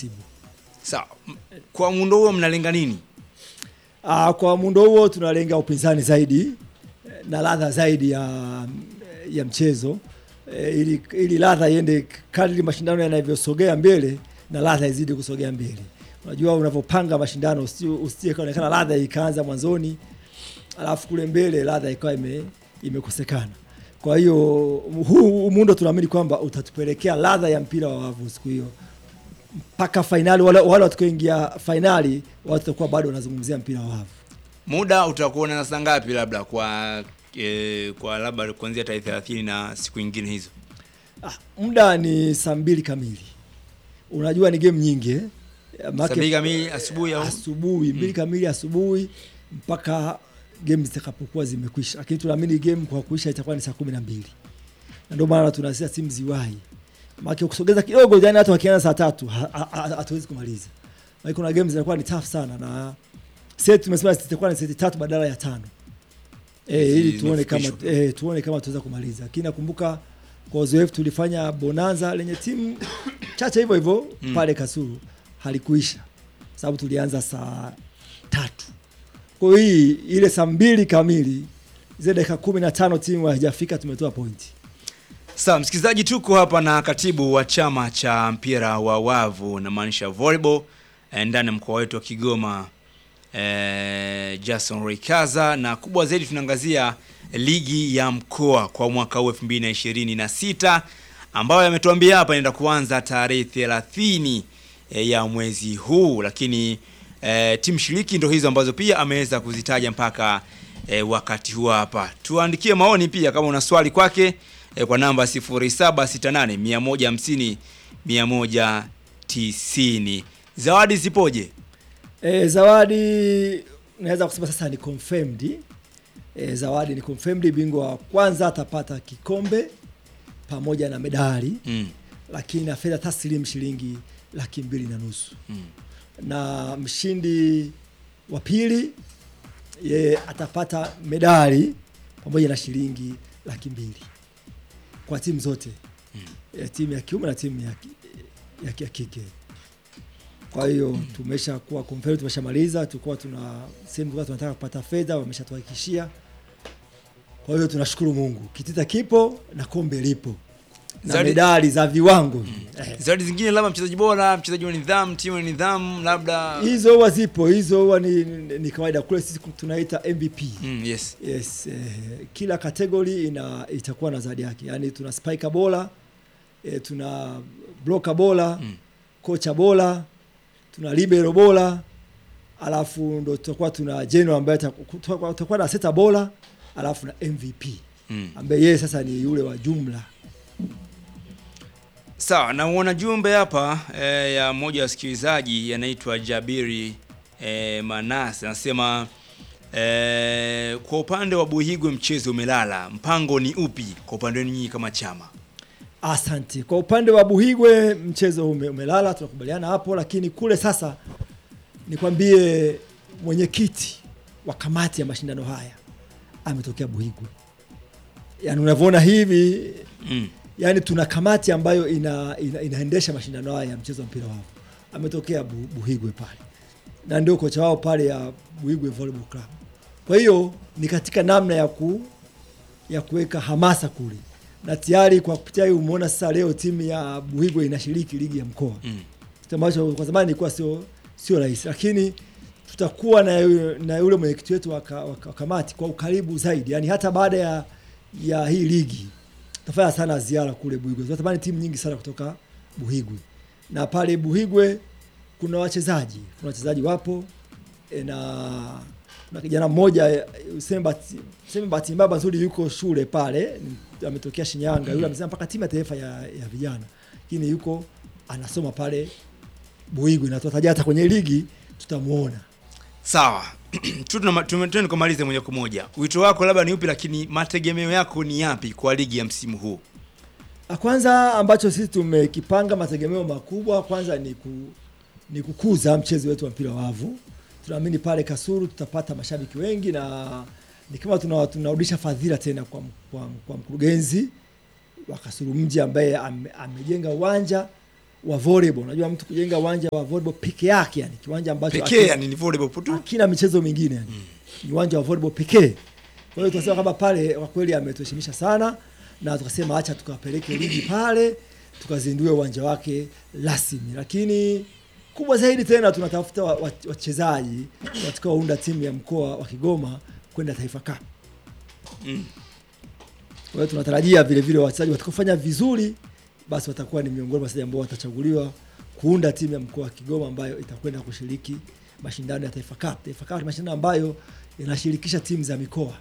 msimu. Sawa. M- Kwa muundo huo mnalenga nini? Ah, kwa muundo huo tunalenga upinzani zaidi eh, na ladha zaidi ya, ya mchezo eh, ili, ili ladha iende kadri mashindano yanavyosogea mbele na ladha izidi kusogea mbele. Unajua, unavyopanga mashindano usi- usije kaonekana ladha ikaanza mwanzoni alafu kule mbele ladha ikawa ime, imekosekana. Kwa hiyo huu muundo tunaamini kwamba utatupelekea ladha ya mpira wa wavu siku hiyo mpaka fainali. Wale, wale watakaoingia fainali watakuwa bado wanazungumzia mpira wa wavu. Muda utakuwa na saa ngapi labda kwa e, kwa labda kuanzia tarehe 30 na siku nyingine hizo? Ah, muda ni saa mbili kamili. Unajua ni game nyingi eh? Maana Saa mbili kamili asubuhi au asubuhi mbili kamili asubuhi mpaka game zitakapokuwa zimekwisha, lakini tunaamini game kwa kuisha itakuwa ni saa kumi na mbili na ndio maana tunasema timu ziwahi, maana kusogeza kidogo, yani hata wakianza saa tatu ha- ha- ha- hatuwezi kumaliza, maana kuna game zinakuwa ni tough sana, na set tumesema zitakuwa ni seti tatu badala ya tano eh, ili tuone kama Zimefikishwa. eh, tuone kama tunaweza kumaliza, lakini nakumbuka kwa uzoefu tulifanya bonanza lenye timu chache hivyo hivyo Mm. pale Kasulu halikuisha sababu tulianza saa tatu. Kwa hiyo hii ile saa mbili kamili zile dakika kumi na tano timu haijafika tumetoa pointi. Sawa, msikilizaji, tuko hapa na katibu wa chama cha mpira wa wavu namaanisha volleyball eh, ndani ya mkoa wetu wa Kigoma eh, Jason Rikaza, na kubwa zaidi tunaangazia ligi ya mkoa kwa mwaka huu 2026 ambayo ametuambia hapa inaenda kuanza tarehe 30 eh, ya mwezi huu, lakini eh, timu shiriki ndo hizo ambazo pia ameweza kuzitaja mpaka eh, wakati huu hapa. Tuandikie maoni pia kama una swali kwake eh, kwa namba 0768 150 190. Zawadi zipoje? E, zawadi naweza kusema sasa ni confirmed. E, zawadi ni confirmed. Bingwa wa kwanza atapata kikombe pamoja na medali Mm. lakini na fedha taslim shilingi laki mbili na nusu Mm. na mshindi wa pili yeye atapata medali pamoja na shilingi laki mbili kwa timu zote ya timu ya kiume na timu ya, ki- ya, ki- ya kike. Kwa hiyo tumesha kuwa confirmed, tumeshamaliza. Tulikuwa tuna sehemu tulikuwa tunataka kupata fedha, wameshatuhakikishia. Kwa hiyo tunashukuru Mungu, kitita kipo na kombe lipo na Zawadi- medali za viwango eh. Zawadi zingine labda mchezaji bora, mchezaji wa nidhamu, timu ya nidhamu, labda hizo huwa zipo, hizo huwa ni, ni, ni kawaida kule, sisi tunaita MVP. mm, yes. Yes, eh, kila kategori ina itakuwa na zawadi yake, yaani tuna spiker bora eh, tuna blocker bora Mm. kocha bora, tuna libero bora, alafu ndo tutakuwa tuna general ambaye ataku- tutakuwa tutakuwa na seta bora, alafu na MVP Mm. ambaye yeye sasa ni yule wa jumla. Sawa, na uona jumbe hapa eh, ya mmoja wa wasikilizaji yanaitwa Jabiri eh, Manase anasema eh, kwa upande wa Buhigwe mchezo umelala, mpango ni upi kwa upande wenu nyinyi kama chama? Asante. Kwa upande wa Buhigwe mchezo ume, umelala, tunakubaliana hapo, lakini kule sasa nikwambie mwenyekiti wa kamati ya mashindano haya ametokea Buhigwe. Yaani unavyoona hivi, Mm. yani tuna kamati ambayo ina, ina, inaendesha mashindano haya ya mchezo wa mpira wa wavu. Ametokea Bu, Buhigwe pale na ndio kocha wao pale ya Buhigwe Volleyball Club. Kwa hiyo ni katika namna ya ku ya kuweka hamasa kule, na tayari kwa kupitia hiyo umeona sasa leo timu ya Buhigwe inashiriki ligi ya mkoa Mm. kitu ambacho kwa zamani ilikuwa sio sio rahisi, lakini tutakuwa na yule- na yule mwenyekiti wetu wa ka- wa ka- wa kamati kwa ukaribu zaidi, yani hata baada ya ya hii ligi tutafanya sana ziara kule Buhigwe. Tunatamani timu nyingi sana kutoka Buhigwe, na pale Buhigwe kuna wachezaji, kuna wachezaji wapo e, na na kijana mmoja eh, useme bahati useme bahati mbaya nzuri yuko shule pale, ni- ametokea Shinyanga, yule amesema mpaka timu ya taifa ya, ya vijana, lakini yuko anasoma pale Buhigwe na tutataja hata kwenye ligi tutamuona. Sawa. Tu tunama- tume- Tuende kumaliza moja kwa moja. Wito wako labda ni upi, lakini mategemeo yako ni yapi kwa ligi ya msimu huu? La Kwanza ambacho sisi tumekipanga mategemeo makubwa kwanza ni, ku, ni kukuza mchezo wetu wa mpira wa wavu. Tunaamini pale Kasulu tutapata mashabiki wengi na ni kama tuna- tunarudisha fadhila tena kwa, kwa, kwa mkurugenzi wa Kasulu mji ambaye ame, amejenga uwanja wa volleyball. Unajua mtu kujenga uwanja wa volleyball peke yake, yani kiwanja ambacho pekee hakina- yani ni volleyball tu hakina michezo mingine yani. Ni uwanja wa volleyball pekee. Kwa hiyo tunasema kwamba pale kwa kweli ametuheshimisha sana, na tukasema acha tukapeleke ligi pale tukazindue uwanja wake rasmi, lakini kubwa zaidi tena tunatafuta wa- wa- wachezaji watakaounda timu ya mkoa wa Kigoma kwenda Taifa Cup. Mm. Kwa hiyo tunatarajia vile vile wachezaji watakaofanya vizuri, basi watakuwa ni miongoni mwa wachezaji ambao watachaguliwa kuunda timu ya mkoa wa Kigoma ambayo itakwenda kushiriki mashindano ya Taifa Cup. Taifa Cup ni mashindano ambayo yanashirikisha timu za mikoa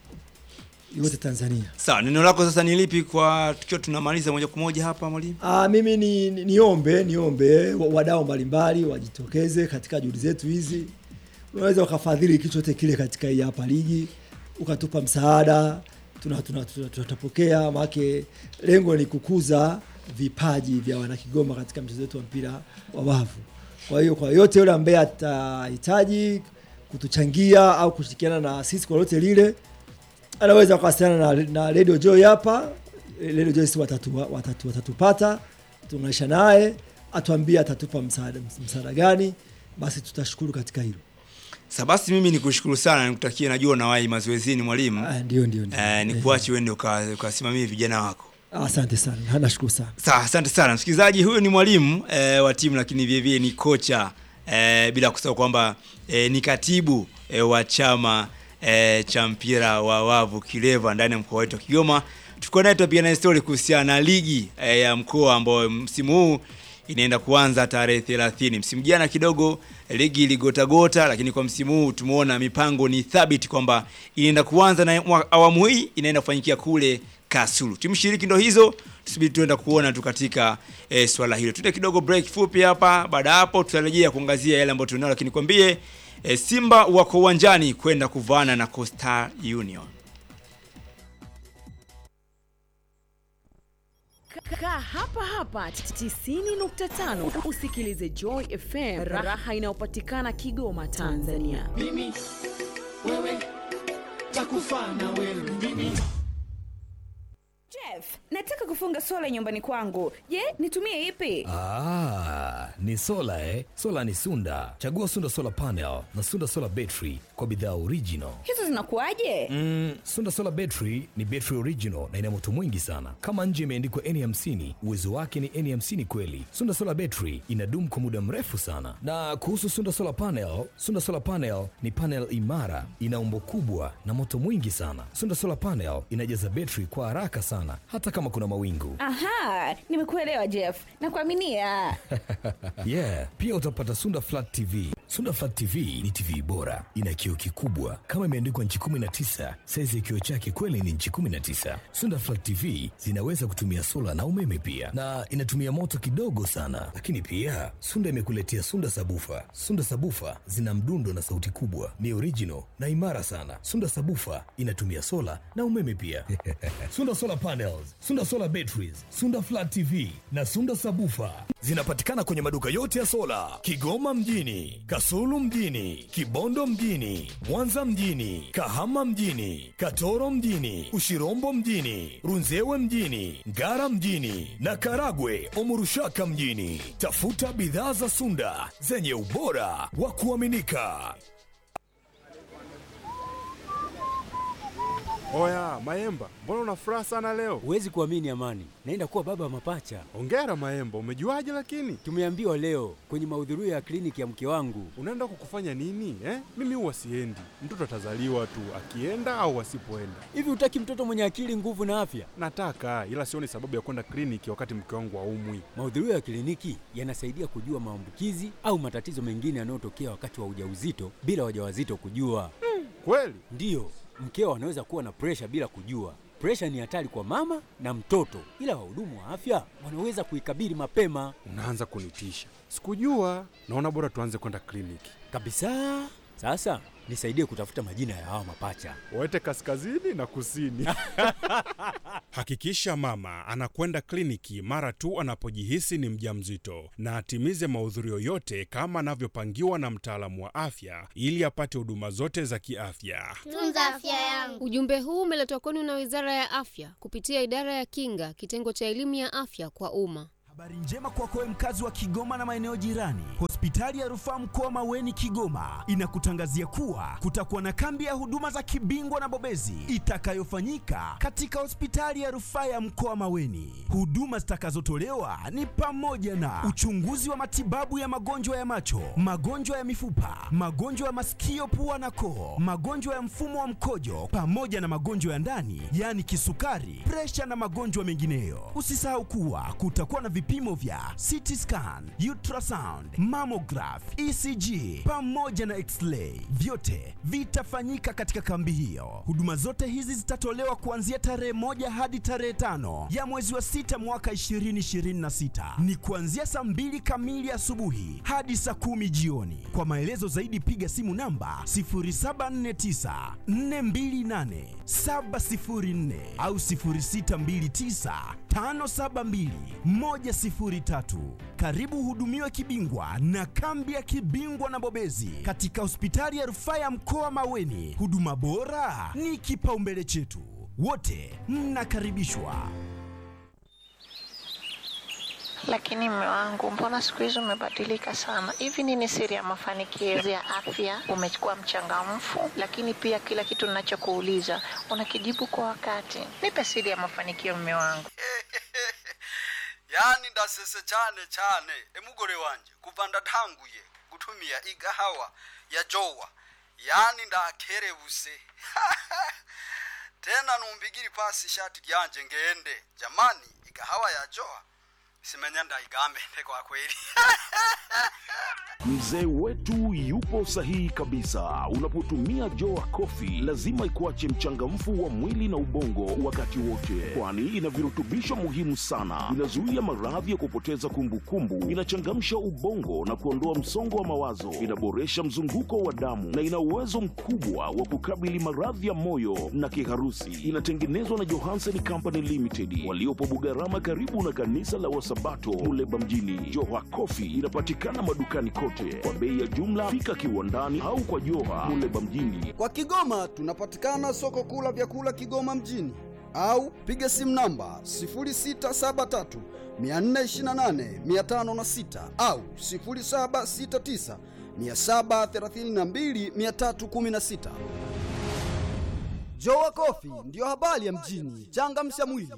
yote Tanzania. sawa neno lako sasa ni lipi kwa tukiwa tunamaliza moja kwa moja hapa mwalimu Ah, mimi ni, ni niombe niombe wa- wadau mbalimbali wajitokeze katika juhudi zetu hizi. Unaweza ukafadhili kitu chote kile katika hii hapa ligi, ukatupa msaada, tuna tuna- tuna- tutapokea. Maanake lengo ni kukuza vipaji vya wanakigoma katika mchezo wetu wa mpira wa wavu. Kwa hiyo kwa yote yule ambaye atahitaji kutuchangia au kushirikiana na sisi kwa lolote lile, anaweza kuwasiliana na, na Radio Joy hapa. Radio Joy si watatu, watatu, watatupata tunaisha naye atuambie atatupa msaada msaada gani, basi tutashukuru katika hilo. Sasa basi mimi nikushukuru sana nikutakie najua unawahi mazoezini mwalimu Ah, Ndio, ndio, ndio. eh, nikuache uende uka- ukasimamie vijana wako Asante sana, nashukuru sana. Sawa, asante sana msikilizaji. Huyu ni mwalimu eh, wa timu lakini vilevile ni kocha eh, bila kusahau kwamba eh, ni katibu eh, wa chama eh, cha mpira wa wavu Kileva ndani ya mkoa wetu wa Kigoma. Tulikuwa naye tunapiga naye story kuhusiana na ligi eh, ya mkoa ambayo msimu huu inaenda kuanza tarehe 30. Msimu jana kidogo ligi iligotagota, lakini kwa msimu huu tumeona mipango ni thabiti kwamba inaenda kuanza na mwa- awamu hii inaenda kufanyikia kule Kasulu. Timu shiriki ndo hizo, tusubiri tuenda kuona tu katika e, swala hilo. Tuende kidogo break fupi hapa, baada ya hapo tutarejea kuangazia yale ambayo tunao, lakini kwambie e, Simba wako uwanjani kwenda kuvaana na Coastal Union. Kaa hapa hapa 90.5 usikilize Joy FM, raha inayopatikana Kigoma, Tanzania. mimi wewe takufa na wewe mimi Jeff, nataka kufunga sola nyumbani kwangu. Je, nitumie ipi? Ah, ni sola eh? Sola ni Sunda. Chagua Sunda Solar Panel na Sunda Solar Battery kwa bidhaa original. Hizo zinakuwaje? Mm, Sunda Solar Battery ni battery original na ina moto mwingi sana. Kama nje imeandikwa N50, uwezo wake ni N50 kweli. Sunda Solar Battery inadumu kwa muda mrefu sana. Na kuhusu Sunda Solar Panel, Sunda Solar Panel ni panel imara, ina umbo kubwa na moto mwingi sana. Sunda Solar Panel inajaza battery kwa haraka sana hata kama kuna mawingu. Aha, nimekuelewa Jeff. Nakuaminia. yeah pia utapata sunda flat tv sunda flat tv ni tv bora ina kioo kikubwa kama imeandikwa nchi 19 saizi ya kioo chake kweli ni nchi 19 sunda flat tv zinaweza kutumia sola na umeme pia na inatumia moto kidogo sana lakini pia sunda imekuletea sunda sabufa sunda sabufa zina mdundo na sauti kubwa ni original na imara sana sunda sabufa inatumia sola na umeme pia sunda solar panels sunda solar batteries sunda flat tv na sunda sabufa zinapatikana kwenye maduka yote ya sola kigoma mjini kasulu mjini kibondo mjini mwanza mjini kahama mjini katoro mjini ushirombo mjini runzewe mjini ngara mjini na karagwe omurushaka mjini tafuta bidhaa za sunda zenye ubora wa kuaminika Oya, Maemba, mbona una furaha sana leo? Huwezi kuamini Amani, naenda kuwa baba wa mapacha. Hongera Maemba, umejuaje lakini? Tumeambiwa leo kwenye mahudhurio ya kliniki ya mke wangu. Unaenda kukufanya nini eh? Mimi huwa siendi, mtoto atazaliwa tu akienda au asipoenda. Hivi hutaki mtoto mwenye akili, nguvu na afya? Nataka ila sioni sababu ya kwenda kliniki wakati mke wangu aumwi. Mahudhurio ya kliniki yanasaidia kujua maambukizi au matatizo mengine yanayotokea wakati wa ujauzito bila wajawazito kujua. Kweli? Ndiyo, mkeo anaweza kuwa na presha bila kujua. Presha ni hatari kwa mama na mtoto, ila wahudumu wa afya wanaweza kuikabili mapema Unaanza kunitisha. Sikujua. Naona bora tuanze kwenda kliniki. kabisa. Sasa nisaidie kutafuta majina ya hawa mapacha. Waete kaskazini na kusini. Hakikisha mama anakwenda kliniki mara tu anapojihisi ni mjamzito na atimize mahudhurio yote kama anavyopangiwa na mtaalamu wa afya ili apate huduma zote za kiafya. Tunza afya yangu. Ujumbe huu umeletwa kwenu na Wizara ya Afya kupitia Idara ya Kinga, kitengo cha elimu ya afya kwa umma. Habari njema kwako wewe mkazi wa Kigoma na maeneo jirani. Hospitali ya Rufaa Mkoa Maweni Kigoma inakutangazia kuwa kutakuwa na kambi ya huduma za kibingwa na bobezi itakayofanyika katika hospitali ya Rufaa ya Mkoa Maweni. Huduma zitakazotolewa ni pamoja na uchunguzi wa matibabu ya magonjwa ya macho, magonjwa ya mifupa, magonjwa ya masikio, pua na koo, magonjwa ya mfumo wa mkojo pamoja na magonjwa ya ndani, yaani kisukari, presha na magonjwa mengineyo. Usisahau kuwa kutakuwa na vipimo vya CT scan, ultrasound, mammograph, ECG pamoja na x-ray. Vyote vitafanyika katika kambi hiyo. Huduma zote hizi zitatolewa kuanzia tarehe moja hadi tarehe tano ya mwezi wa sita mwaka 2026. Ni kuanzia saa mbili kamili asubuhi hadi saa kumi jioni. Kwa maelezo zaidi piga simu namba 0749 428 704 au 0629 572 103. Karibu hudumiwe kibingwa na kambi ya kibingwa na bobezi katika hospitali ya rufaa ya mkoa Maweni. Huduma bora ni kipaumbele chetu, wote mnakaribishwa. Lakini mme wangu, mbona siku hizi umebadilika sana? Hivi nini siri ya mafanikio ya afya? Umekuwa mchangamfu, lakini pia kila kitu ninachokuuliza unakijibu kwa wakati. Nipe siri ya mafanikio, mme wangu. yani ndasese cyane cyane emugore wanje kuva ndatanguye gutumia igahawa ya jowa yani ndakerebuse tena numbigiri pasi ishati ryanje ngende jamani igahawa ya jowa simenya ndaigambe kwa kweli Mzee wetu yupo sahihi kabisa. Unapotumia Joa Coffee lazima ikuache mchangamfu wa mwili na ubongo wakati wote, kwani ina virutubisho muhimu sana. Inazuia maradhi ya kupoteza kumbukumbu, inachangamsha ubongo na kuondoa msongo wa mawazo, inaboresha mzunguko wa damu na ina uwezo mkubwa wa kukabili maradhi ya moyo na kiharusi. Inatengenezwa na Johansen Company Limited waliopo Bugarama, karibu na kanisa la Wasabato Muleba mjini. Joa Coffee inapatikana madukani kote kwa bei ya jumla. Fika kiwandani au kwa Joha Muleba mjini. Kwa Kigoma tunapatikana soko kuu la vyakula Kigoma mjini au piga simu namba 0673 428 506 au 0769 732 316. Jowa Kofi ndiyo habari ya mjini. Changamsha mwili.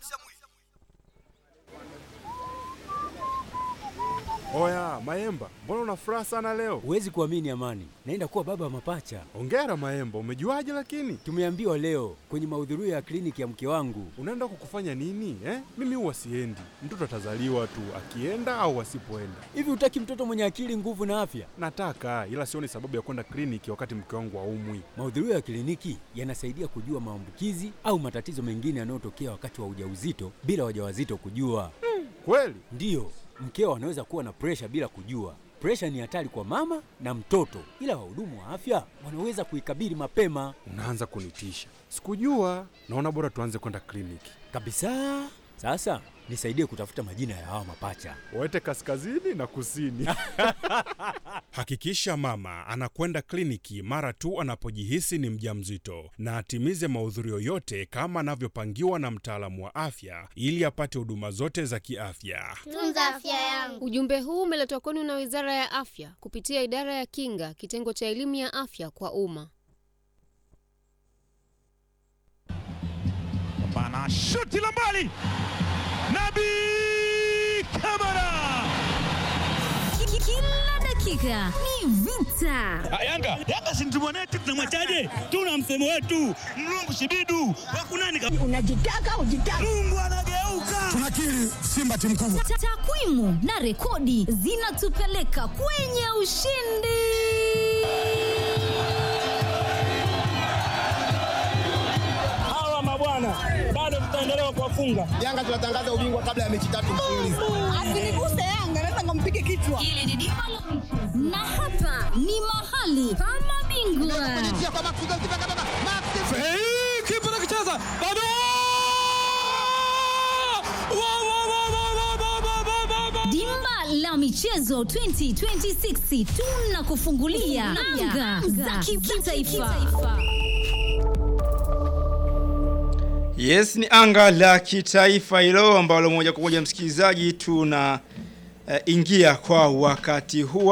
Oya Maemba, mbona una furaha sana leo? Huwezi kuamini Amani, naenda kuwa baba wa mapacha. Ongera Maemba, umejuaje lakini? Tumeambiwa leo kwenye mahudhurio ya kliniki ya mke wangu. Unaenda kukufanya nini eh? Mimi huwa siendi, mtoto atazaliwa tu akienda au asipoenda. Hivi hutaki mtoto mwenye akili, nguvu na afya? Nataka, ila sioni sababu ya kwenda kliniki wakati mke wangu haumwi. Mahudhurio ya kliniki yanasaidia kujua maambukizi au matatizo mengine yanayotokea wakati wa ujauzito bila wajawazito kujua. Kweli? Ndiyo, mkeo anaweza kuwa na presha bila kujua. Presha ni hatari kwa mama na mtoto, ila wahudumu wa afya wanaweza kuikabili mapema. Unaanza kunitisha. Sikujua. Naona bora tuanze kwenda kliniki. Kabisa. Sasa nisaidie kutafuta majina ya hawa mapacha. Waete kaskazini na kusini. Hakikisha mama anakwenda kliniki mara tu anapojihisi ni mjamzito na atimize mahudhurio yote kama anavyopangiwa na mtaalamu wa afya ili apate huduma zote za kiafya. Tunza afya yangu. Ujumbe huu umeletwa kwenu na Wizara ya Afya kupitia Idara ya Kinga, kitengo cha elimu ya afya kwa umma. Bana shuti la mbali. Nabi Kamara. Kila dakika ni vita. Yanga, Yanga si mtimu wetu tunamwachaje? Tuna msemo wetu, mlungu shibidu. Wakunani Unajitaka ujitaka. Mungu anageuka. Tunakiri Simba timu kubwa. Ta- Takwimu na rekodi zinatupeleka kwenye ushindi. Hawa mabwana bado tutaendelea kuwafunga. Yanga tunatangaza ubingwa kabla ya mechi tatu mfululizo. Asiniguse Yanga, naweza nikampige kichwa. Hili ni dimba la na hapa ni mahali pa mabingwa. Kipa anakicheza bado. Wa, wa, wa, wa, wa, wa, wa, wa, wa, wa. Dimba la michezo 2026 tunakufungulia anga za kitaifa. Yes, ni anga la kitaifa hilo ambalo moja kwa moja msikilizaji tuna uh, ingia kwa wakati huu